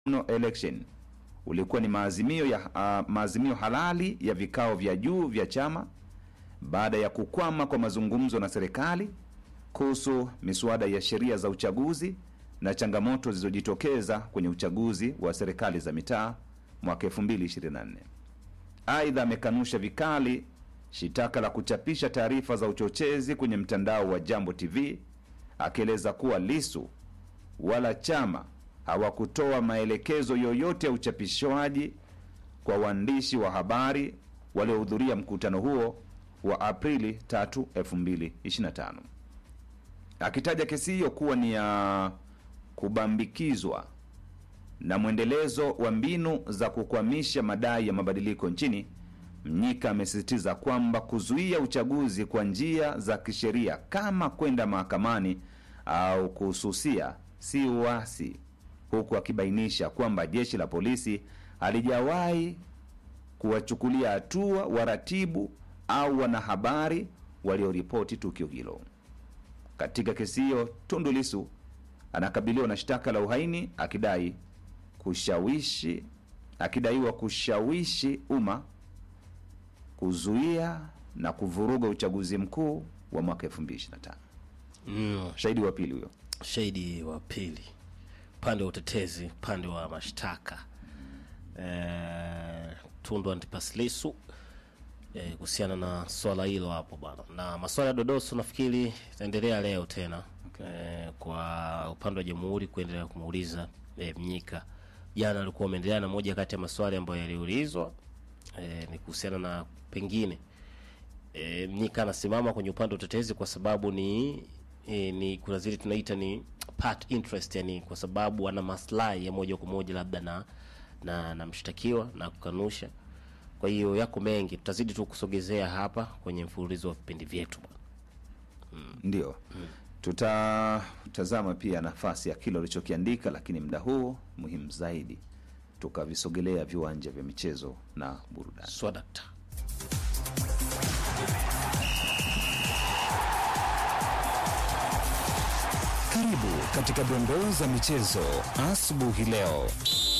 no election ulikuwa ni maazimio ya uh, maazimio halali ya vikao vya juu vya chama baada ya kukwama kwa mazungumzo na serikali kuhusu miswada ya sheria za uchaguzi na changamoto zilizojitokeza kwenye uchaguzi wa serikali za mitaa mwaka 2024. Aidha, amekanusha vikali shitaka la kuchapisha taarifa za uchochezi kwenye mtandao wa Jambo TV akieleza kuwa Lisu wala chama hawakutoa maelekezo yoyote ya uchapishwaji kwa waandishi wa habari waliohudhuria mkutano huo wa Aprili 3, 2025, akitaja kesi hiyo kuwa ni ya kubambikizwa na mwendelezo wa mbinu za kukwamisha madai ya mabadiliko nchini. Mnyika amesisitiza kwamba kuzuia uchaguzi kwa njia za kisheria kama kwenda mahakamani au kuhususia si uasi, huku akibainisha kwamba jeshi la polisi halijawahi kuwachukulia hatua waratibu au wanahabari walioripoti tukio hilo. Katika kesi hiyo, Tundu Lissu anakabiliwa na shtaka la uhaini akidai kushawishi akidaiwa kushawishi umma kuzuia na kuvuruga uchaguzi mkuu wa mwaka 2025. Mm, Shahidi wa pili huyo. shahidi wa pili upande wa utetezi upande wa mashtaka eh, Tundu Antipas Lissu eh, kuhusiana na swala hilo hapo bwana, na maswala ya dodoso nafikiri itaendelea leo tena eh, kwa upande wa jamhuri kuendelea kumuuliza eh, Mnyika. Jana alikuwa ameendelea na moja kati ya maswali ambayo yaliulizwa eh, ni kuhusiana na pengine e, Mnyika anasimama kwenye upande wa utetezi kwa sababu ni e, ni kuna zile tunaita ni part interest, yani kwa sababu ana maslahi ya moja kwa moja labda na na, na mshtakiwa na kukanusha. Kwa hiyo yako mengi, tutazidi tu kusogezea hapa kwenye mfululizo wa vipindi vyetu bwana. Ndio tutatazama pia nafasi ya kile ulichokiandika, lakini muda huu muhimu zaidi tukavisogelea viwanja vya michezo na burudani. Swadakta. Karibu katika dondoo za michezo asubuhi leo.